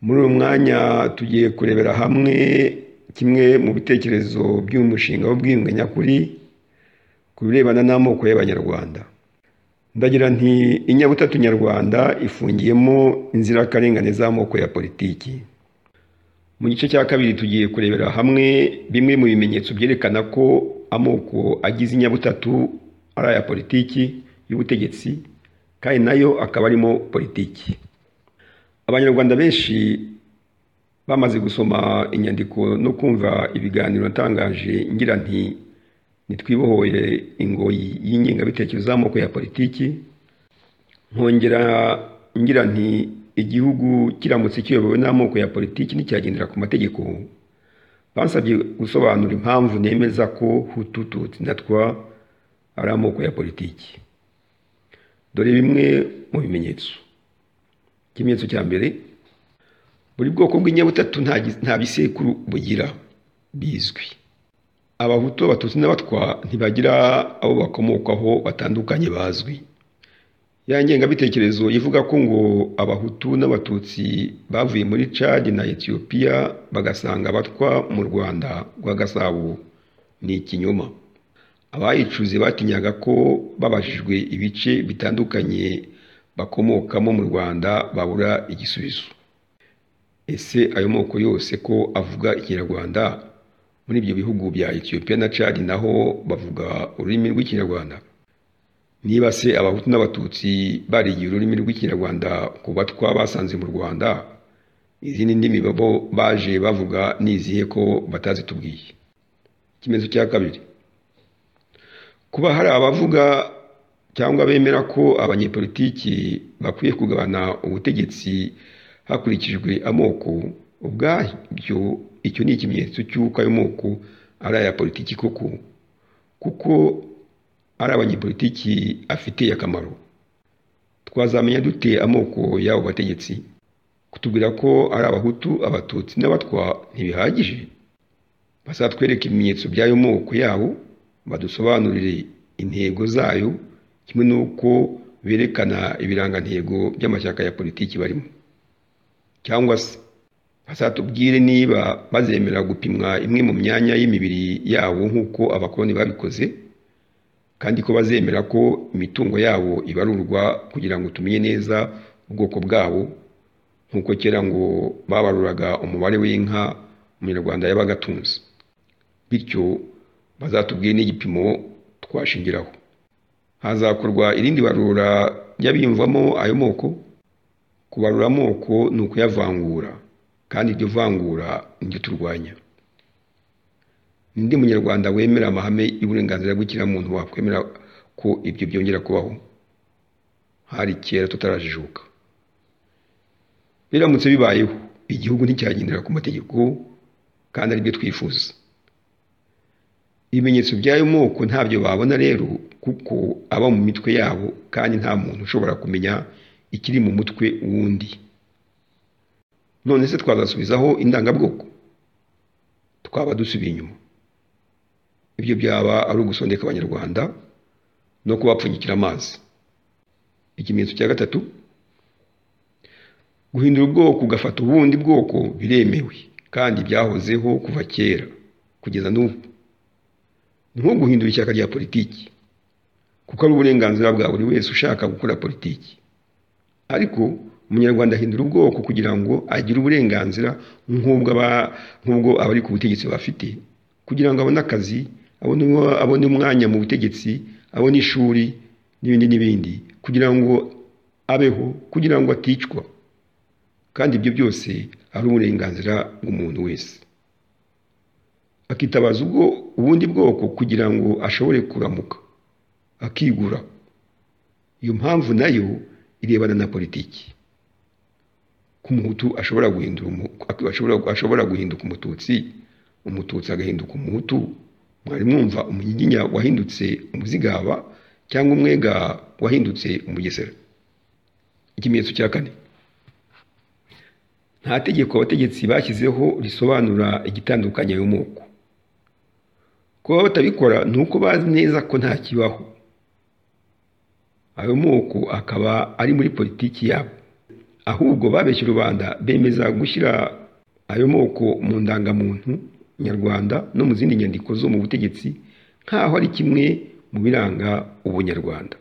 Muri uyu mwanya tugiye kurebera hamwe kimwe mu bitekerezo by'umushinga w'ubwiyunge nyakuri ku birebana n'amoko y'Abanyarwanda. Ndagira nti inyabutatu nyarwanda ifungiyemo inzirakarengane z'amoko ya politiki. Mu gice cya kabiri tugiye kurebera hamwe bimwe mu bimenyetso byerekana ko amoko agize inyabutatu ari aya politiki y'ubutegetsi kandi nayo akaba arimo politiki. Abanyarwanda benshi bamaze gusoma inyandiko no kumva ibiganiro natangaje ngira nti ntitwibohoye ingoyi y'ingengabitekerezo z'amoko ya politiki, nkongera ngira nti igihugu kiramutse kiyobowe n'amoko ya politiki nticyagendera ku mategeko, bansabye gusobanura impamvu nemeza ko Hutu, Tutsi na Twa ari amoko ya politiki. Dore bimwe mu bimenyetso. Ikimenyetso cya mbere buri bwoko bw'inyabutatu nta gi- nta bisekuru bugira bizwi. Abahutu, Abatutsi n'Abatwa ntibagira abo bakomokaho batandukanye bazwi. Ya ngengabitekerezo ivuga ko ngo Abahutu n'Abatutsi bavuye muri Cad na Ethiopia bagasanga Abatwa mu Rwanda rwa Gasabo ni ikinyoma. Abayicuze batinyaga ko babajijwe ibice bitandukanye bakomokamo mu Rwanda babura igisubizo. Ese ayo moko yose ko avuga Ikinyarwanda? Muri ibyo bihugu bya Ethiopia na Cad naho bavuga ururimi rw'Ikinyarwanda? Niba se Abahutu n'Abatutsi barigiye ururimi rw'Ikinyarwanda ku Batwa basanze mu Rwanda, izindi ndimi bo baje bavuga ni izihe ko batazitubwiye? Ikimenyetso cya kabiri. Kuba hari abavuga cyangwa bemera ko abanyepolitiki bakwiye kugabana ubutegetsi hakurikijwe amoko, ubwabyo icyo ni ikimenyetso cy'uko ayo moko ari aya politiki koko, kuko ari abanyepolitiki afitiye akamaro. Twazamenya dute amoko y'abo bategetsi? Kutubwira ko ari Abahutu, Abatutsi n'Abatwa ntibihagije? bazatwereke ibimenyetso by'ayo moko yabo, badusobanurire intego zayo, kimwe n'uko berekana ibirangantego by'amashyaka ya politiki barimo. Cyangwa se bazatubwire niba bazemera gupimwa imwe mu myanya y'imibiri yabo nk'uko abakoloni babikoze, kandi ko bazemera ko imitungo yabo ibarurwa kugira ngo tumenye neza ubwoko bwabo, nk'uko kera ngo babaruraga umubare w'inka umunyarwanda yabaga atunze. Bityo bazatubwire n'igipimo twashingiraho. Hazakorwa irindi barura ry'abiyumvamo ayo moko, kubarura amoko ni ukuyavangura, kandi iryo vangura niryo turwanya. Ninde munyarwanda wemera amahame y'uburenganzira bw'ikiremwamuntu wakwemera ko ibyo byongera kubaho? Hari kera tutarajijuka. Biramutse bibayeho, igihugu nticyagendera ku mategeko kandi aribyo twifuza. Ibimenyetso by'ayo moko ntabyo babona rero kuko aba mu mitwe yabo kandi nta muntu ushobora kumenya ikiri mu mutwe w'undi. None se twazasubizaho indangabwoko? Twaba dusubiye inyuma. Ibyo byaba ari ugusondeka Abanyarwanda no kubapfunyikira amazi. Ikimenyetso cya gatatu guhindura ubwoko ugafata ubundi bwoko biremewe kandi byahozeho kuva kera kugeza n'ubu. Ni nko guhindura ishyaka rya politiki kuko ari uburenganzira bwa buri wese ushaka gukora politiki. Ariko umunyarwanda ahindura ubwoko kugira ngo agire uburenganzira nk'ubwo aba- nk'ubwo abari ku butegetsi bafite kugira ngo abone akazi, abone, abone umwanya mu butegetsi, abone ishuri n'ibindi n'ibindi kugira ngo abeho, kugira ngo aticwa. Kandi ibyo byose ari uburenganzira bw'umuntu wese. Akitabaza ubwo ubundi bwoko kugira ngo ashobore kuramuka, akigura. Iyo mpamvu nayo irebana na politiki. Ko umuhutu ashobora guhindura umu- ak- ashobora, ashobora guhinduka umututsi, umututsi agahinduka umuhutu. Mwari mwumva umunyiginya wahindutse umuzigaba cyangwa umwega wahindutse umugesera. Ikimenyetso cya kane. Nta tegeko abategetsi bashyizeho risobanura igitandukanye ayo moko. Kuba batabikora ni uko bazi neza ko nta kibaho. Ayo moko akaba ari muri politiki yabo. ahubwo babeshya rubanda bemeza gushyira ayo moko mu ndangamuntu nyarwanda no mu zindi nyandiko zo mu butegetsi nk'aho ari kimwe mu biranga ubunyarwanda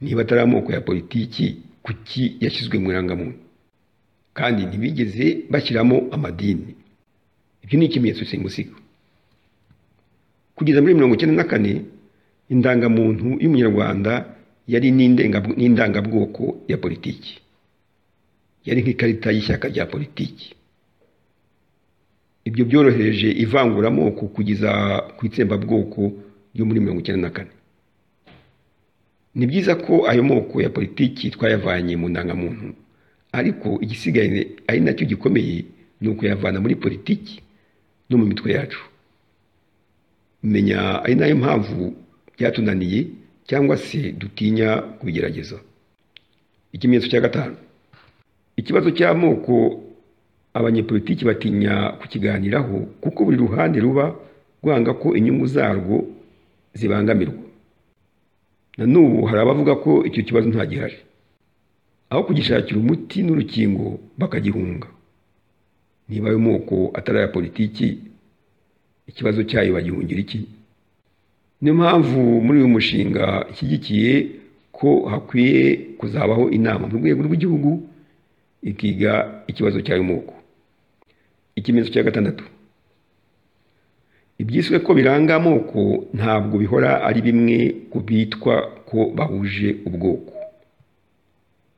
niba atari amoko ya politiki kuki yashyizwe mu irangamuntu kandi ntibigeze bashyiramo amadini ibyo ni ikimenyetso simusiga kugeza muri mirongo icyenda na kane indangamuntu y'umunyarwanda yari n'indangabwoko ya politiki yari nk'ikarita y'ishyaka rya politiki ibyo byorohereje ivanguramoko kugeza ku itsembabwoko ryo muri mirongo icyenda na kane ni byiza ko ayo moko ya politiki twayavanye mu ndangamuntu ariko igisigaye ari nacyo gikomeye ni ukuyavana muri politiki no mu mitwe yacu menya ari nayo mpamvu byatunaniye cyangwa se dutinya kubigerageza ikimenyetso cya gatanu ikibazo cy'amoko abanyepolitiki batinya kukiganiraho kuko buri ruhande ruba rwanga ko inyungu zarwo zibangamirwa na n'ubu hari abavuga ko icyo kibazo nta gihari aho kugishakira umuti n'urukingo bakagihunga niba ayo moko atari aya politiki ikibazo cyayo bagihungira iki niyo mpamvu muri uyu mushinga ishyigikiye ko hakwiye kuzabaho inama mu rwego rw'igihugu ikiga ikibazo cyayo moko ikimenyetso cya gatandatu ibyiswe ko biranga amoko ntabwo bihora ari bimwe ku bitwa ko bahuje ubwoko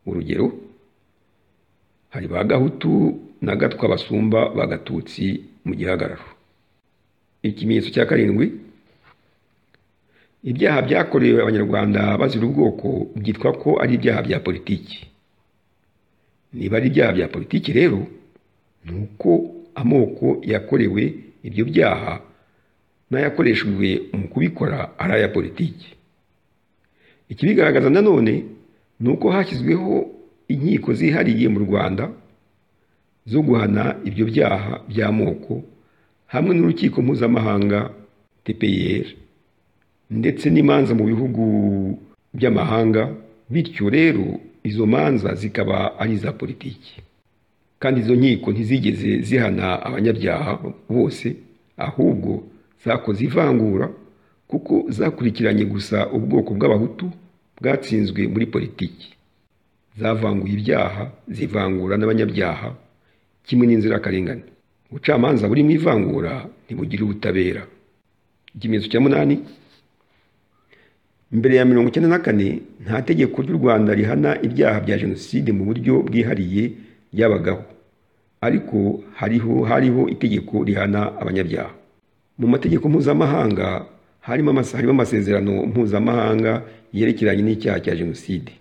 urugero hari ba gahutu na gatwa basumba bagatutsi mu gihagararo ikimenyetso cya karindwi ibyaha byakorewe abanyarwanda bazira ubwoko byitwa ko ari ibyaha bya politiki niba ari ibyaha bya politiki rero ni uko amoko yakorewe ibyo byaha n'ayakoreshejwe mu kubikora ari aya politiki ikibigaragaza nanone ni uko hashyizweho inkiko zihariye mu rwanda zo guhana ibyo byaha by'amoko hamwe n'urukiko mpuzamahanga tpr ndetse n'imanza mu bihugu by'amahanga bityo rero izo manza zikaba ari iza politiki kandi izo nkiko ntizigeze zihana abanyabyaha bose ahubwo zakoze ivangura kuko zakurikiranye gusa ubwoko bw'abahutu bwatsinzwe muri politiki zavanguye ibyaha zivangura n'abanyabyaha kimwe n'inzirakarengane ubucamanza buri mu ivangura ntibugire ubutabera ikimenyetso cya munani mbere ya mirongo icyenda na kane nta tegeko ry'u rwanda rihana ibyaha bya jenoside mu buryo bwihariye ryabagaho ariko hariho hariho itegeko rihana abanyabyaha mu mategeko mpuzamahanga harimo amasezerano mpuzamahanga yerekeranye n'icyaha cya jenoside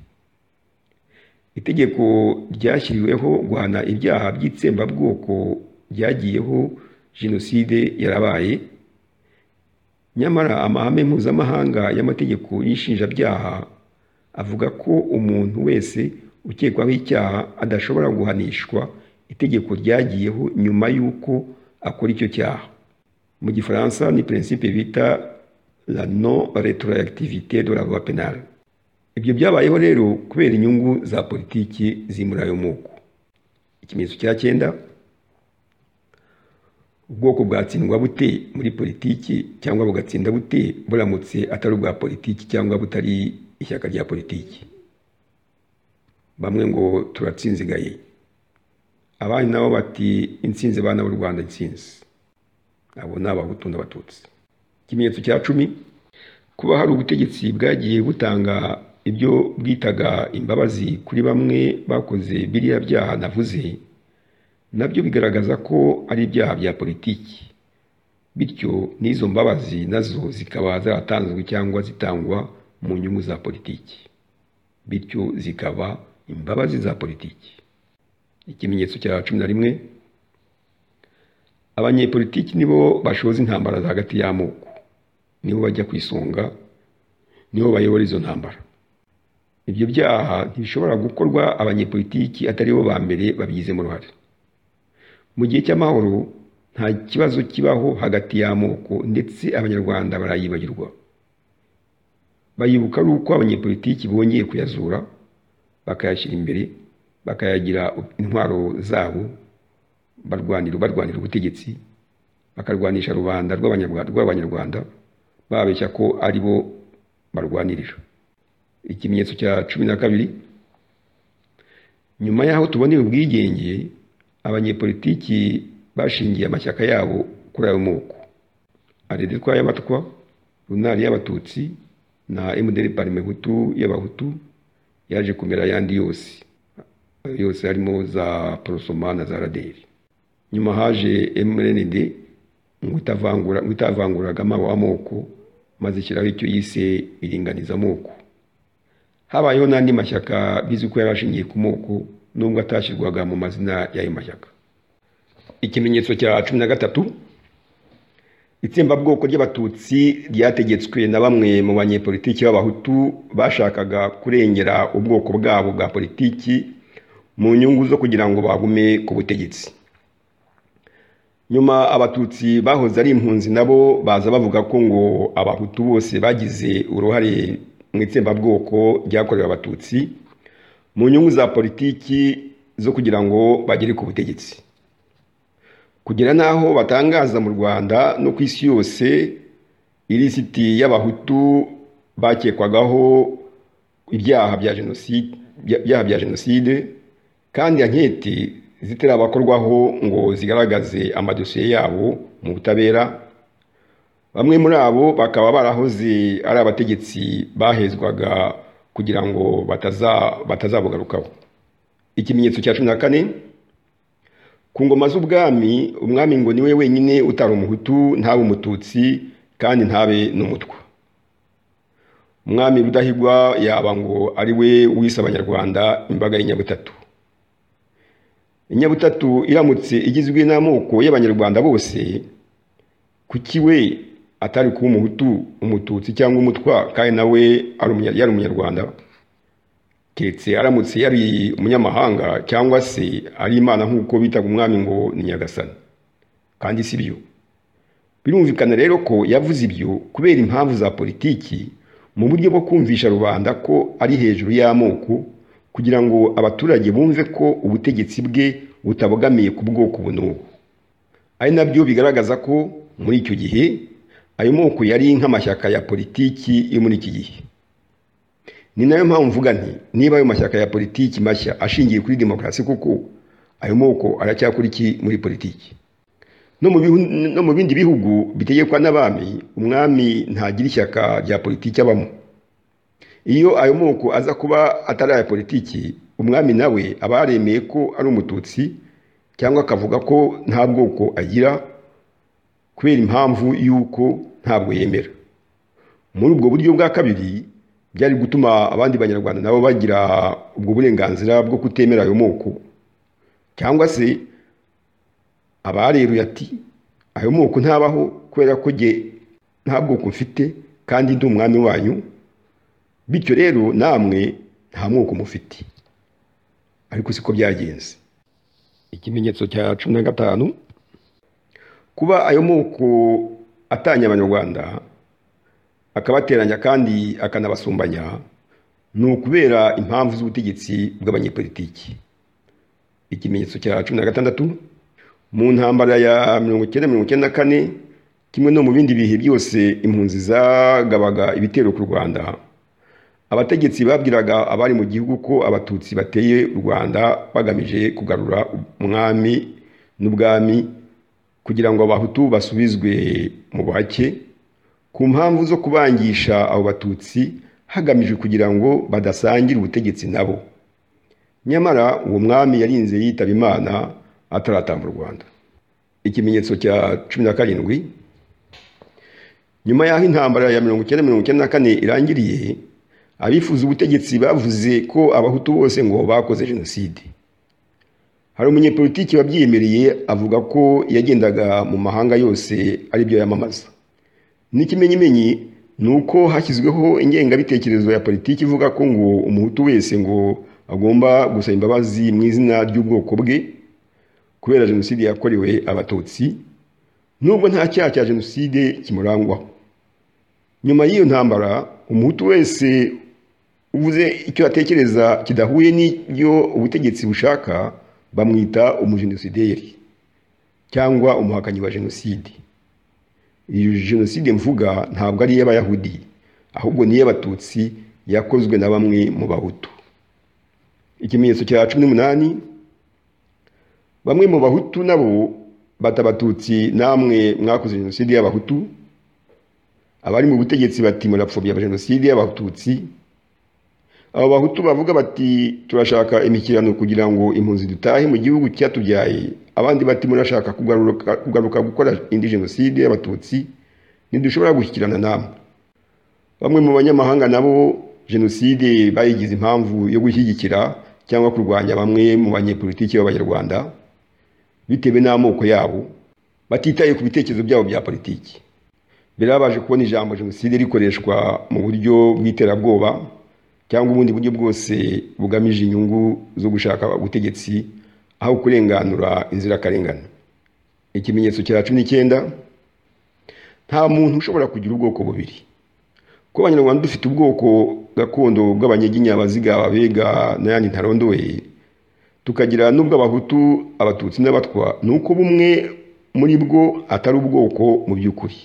itegeko ryashyiriweho guhana ibyaha by'itsembabwoko byagiyeho jenoside yarabaye nyamara amahame mpuzamahanga y'amategeko y'inshinjabyaha avuga ko umuntu wese ukekwaho icyaha adashobora guhanishwa itegeko ryagiyeho nyuma y'uko akora icyo cyaha mu gifaransa ni principe bita la non retroactivité de la loi pénale ibyo byabayeho rero kubera inyungu za politiki zimura ayo moko ikimenyetso cya cyenda ubwoko bwatsindwa bute muri politiki cyangwa bugatsinda bute buramutse atari ubwa politiki cyangwa butari ishyaka rya politiki bamwe ngo turatsinzigaye abandi nabo bati insinzi bana b'u rwanda insinzi abo ni abahutu n'abatutsi ikimenyetso cya cumi kuba hari ubutegetsi bwagiye butanga ibyo bwitaga imbabazi kuri bamwe bakoze biriya byaha navuze nabyo bigaragaza ko ari ibyaha bya politiki bityo n'izo mbabazi nazo zikaba zaratanzwe cyangwa zitangwa mu nyungu za politiki bityo zikaba imbabazi za politiki ikimenyetso cya cumi na rimwe abanyepolitiki nibo bashoza intambara hagati y'amoko nibo bajya ku isonga nibo bayobora izo ntambara ibyo byaha ntibishobora gukorwa abanyepolitiki atari bo ba mbere babigizemo uruhare mu gihe cy'amahoro nta kibazo kibaho hagati y'amoko ndetse abanyarwanda barayibagirwa bayibuka ari uko abanyepolitiki bongeye kuyazura bakayashyira imbere bakayagira intwaro zabo barwanira barwanira ubutegetsi bakarwanisha rubanda rw'abanyarwanda rw'abanyarwanda babeshya ko ari bo barwanirira ikimenyetso cya cumi na kabiri nyuma y'aho tuboneye ubwigenge abanyepolitiki bashingiye amashyaka yabo kuri ayo moko arede y'abatwa runari y'abatutsi na emuderi parime hutu y'abahutu yaje kumera ayandi yose ayo yose harimo za porosoma na za raderi nyuma haje mrnd ngo itavangura ngo itavanguragamo amoko maze ishyiraho icyo yise iringanizamoko habayeho n'andi mashyaka bizwi ko yari ashingiye ku moko nubwo atashyirwaga mu mazina y'ayo mashyaka ikimenyetso cya cumi na gatatu itsembabwoko ry'abatutsi ryategetswe na bamwe mu banyepolitiki b'abahutu bashakaga kurengera ubwoko bwabo bwa politiki mu nyungu zo kugira ngo bagume ku butegetsi nyuma abatutsi bahoze ari impunzi nabo baza bavuga ko ngo abahutu bose bagize uruhare mu itsembabwoko ryakorewe abatutsi mu nyungu za politiki zo kugira ngo bagere ku butegetsi kugera n'aho batangaza mu rwanda no ku isi yose ilisiti y'abahutu bakekwagaho ibyaha bya jenoside kandi anketi zitarabakorwaho ngo zigaragaze amadosiye yabo mu butabera bamwe muri abo bakaba barahoze ari abategetsi bahezwaga kugira ngo batazabugarukaho ikimenyetso cya cumi na kane ku ngoma z'ubwami umwami ngo niwe wenyine utari umuhutu ntabe umututsi kandi ntabe n'umutwa umwami rudahigwa yaba ngo ari we wise abanyarwanda imbaga y'inyabutatu inyabutatu iramutse igizwe n'amoko y'abanyarwanda bose kuki we atari kuba umuhutu umututsi cyangwa umutwa kandi nawe yari umunyarwanda keretse aramutse yari umunyamahanga cyangwa se ari imana nk'uko bitaga umwami ngo ni nyagasani kandi si byo birumvikana rero ko yavuze ibyo kubera impamvu za politiki mu buryo bwo kumvisha rubanda ko ari hejuru y'amoko kugira ngo abaturage bumve ko ubutegetsi bwe butabogamiye ku bwoko ubu n'ubu ari nabyo bigaragaza ko muri icyo gihe ayo moko yari nk'amashyaka ya politiki yo muri iki gihe ni nayo mpamvu mvuga nti niba ayo mashyaka ya politiki mashya ashingiye kuri demokarasi kuko ayo moko aracyakora iki muri politiki no mu bindi bihugu bitegekwa n'abami umwami ntagira ishyaka rya politiki abamo iyo ayo moko aza kuba atari aya politiki umwami nawe aba yaremeye ko ari umututsi cyangwa akavuga ko nta bwoko agira kubera impamvu y'uko ntabwo yemera muri ubwo buryo bwa kabiri byari gutuma abandi banyarwanda nabo bagira ubwo burenganzira bwo kutemera ayo moko cyangwa se abareruye ati ayo moko ntabaho kubera ko nge nta bwoko mfite kandi ndi umwami wanyu bityo rero namwe nta moko mufite ariko siko byagenze ikimenyetso cya cumi na gatanu kuba ayo moko atanya abanyarwanda akabateranya kandi akanabasumbanya ni ukubera impamvu z'ubutegetsi bw'abanyepolitiki ikimenyetso cya cumi na gatandatu mu ntambara ya mirongo icyenda mirongo icyenda na kane kimwe no mu bindi bihe byose impunzi zagabaga ibitero ku rwanda abategetsi babwiraga abari mu gihugu ko abatutsi bateye u rwanda bagamije kugarura umwami n'ubwami kugira ngo abahutu basubizwe mu buhake ku mpamvu zo kubangisha abo batutsi hagamijwe kugira ngo badasangira ubutegetsi nabo nyamara uwo mwami yarinze yitaba imana ataratamba u rwanda ikimenyetso cya cumi na karindwi nyuma y'aho intambara ya mirongo icyenda mirongo icyenda na kane irangiriye abifuza ubutegetsi bavuze ko abahutu bose ngo bakoze jenoside hari umunyepolitiki wabyiyemereye avuga ko yagendaga mu mahanga yose aribyo yamamaza n'ikimenyimenyi ni uko hashyizweho ingengabitekerezo ya politiki ivuga ko ngo umuhutu wese ngo agomba gusaba imbabazi mu izina ry'ubwoko bwe kubera jenoside yakorewe abatutsi nubwo nta cyaha cya jenoside kimurangwaho nyuma y'iyo ntambara umuhutu wese uvuze icyo atekereza kidahuye n'ibyo ubutegetsi bushaka bamwita umujenosideri cyangwa umuhakanyi wa jenoside iyo jenoside mvuga ntabwo ari iy'abayahudi ahubwo ni iy'abatutsi yakozwe na bamwe mu bahutu ikimenyetso cya cumi n'umunani bamwe mu bahutu nabo bata abatutsi namwe mwakoze jenoside y'abahutu abari mu butegetsi bati murapfobya jenoside y'abatutsi abo bahutu bavuga bati turashaka imikirano kugira ngo impunzi dutahe mu gihugu cyatubyaye abandi bati murashaka kugaruka gukora indi jenoside y'abatutsi ntidushobora gushyikirana namwe bamwe mu banyamahanga nabo jenoside bayigize impamvu yo gushyigikira cyangwa kurwanya bamwe mu banyepolitiki b'abanyarwanda bitewe n'amoko yabo batitaye ku bitekerezo byabo bya politiki birabaje kubona ijambo jenoside rikoreshwa mu buryo bw'iterabwoba cyangwa ubundi buryo bwose bugamije inyungu zo gushaka ubutegetsi aho kurenganura inzirakarengane ikimenyetso cya cumi n'icyenda nta muntu ushobora kugira ubwoko bubiri ko abanyarwanda dufite ubwoko gakondo bw'abanyeginya abaziga ababega n'ayandi ntarondoye tukagira n'ubw'abahutu abatutsi n'abatwa ni uko bumwe muri bwo atari ubwoko mu by'ukuri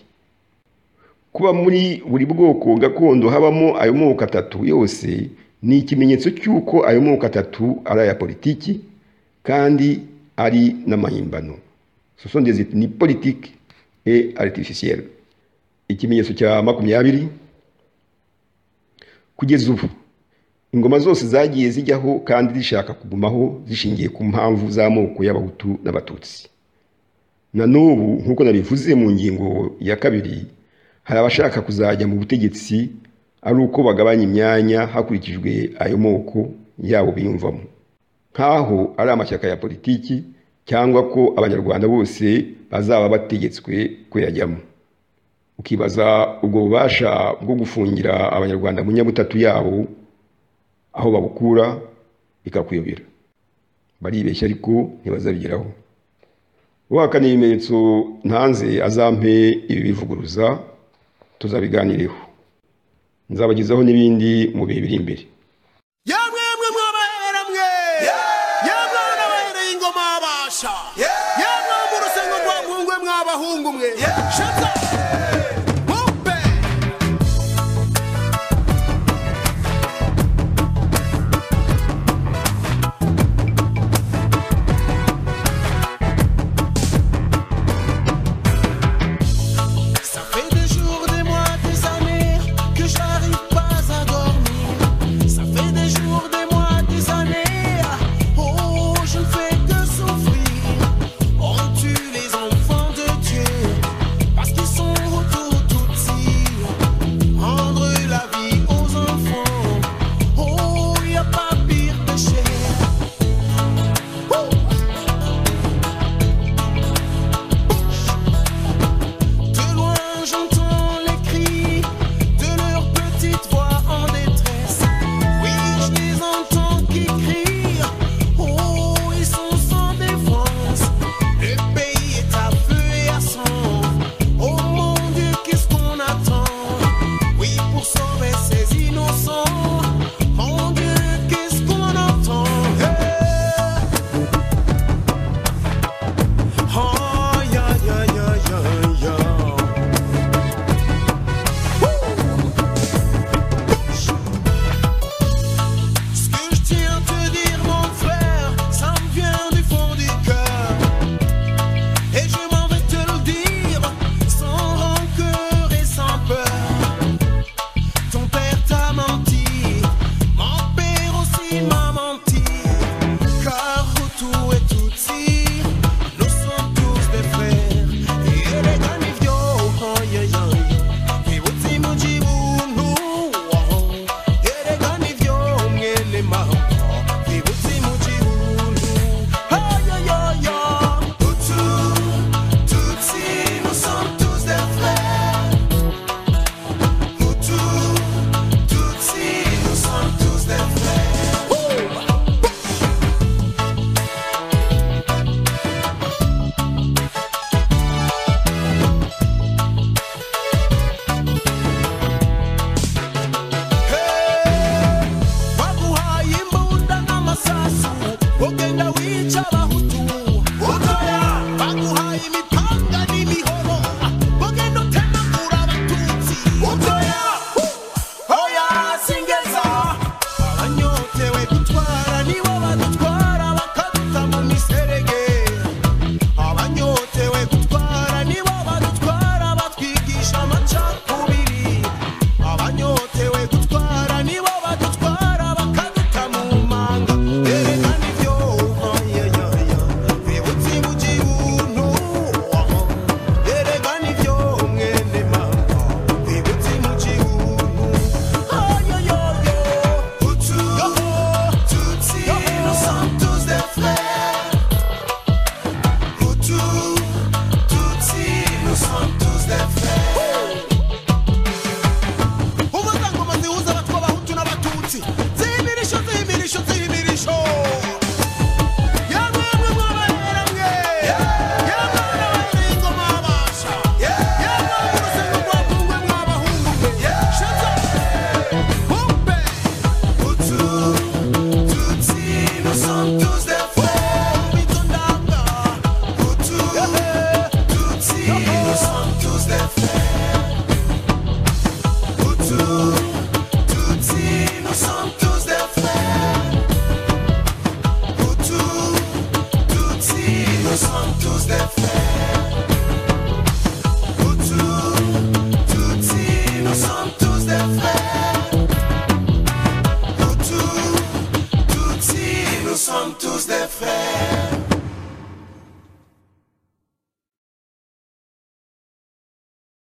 kuba muri buri bwoko gakondo habamo ayo moko atatu yose ni ikimenyetso cy'uko ayo moko atatu ari aya politiki kandi ari n'amahimbano sosondezi ni politiki e aritifisiyeri ikimenyetso cya makumyabiri kugeza ubu ingoma zose zagiye zijyaho kandi zishaka kugumaho zishingiye ku mpamvu z'amoko y'abahutu n'abatutsi na n'ubu nk'uko nabivuze mu ngingo ya kabiri hari abashaka kuzajya mu butegetsi ari uko bagabanya imyanya hakurikijwe ayo moko yabo biyumvamo nk'aho ari amashyaka ya politiki cyangwa ko abanyarwanda bose bazaba bategetswe kuyajyamo ukibaza ubwo bubasha bwo gufungira abanyarwanda mu nyabutatu yabo aho babukura bikakuyobera baribeshya ariko ntibazabigeraho uhakana ibimenyetso ntanze azampe ibi bivuguruza tuzabiganireho nzabagezaho n'ibindi mu bihe biri imbere yamwemwe mwabahera mwe yamwe nabahereye ingoma babasha yamwe mu rusengo rwa mwungwe mwabahungu mwe Shaka-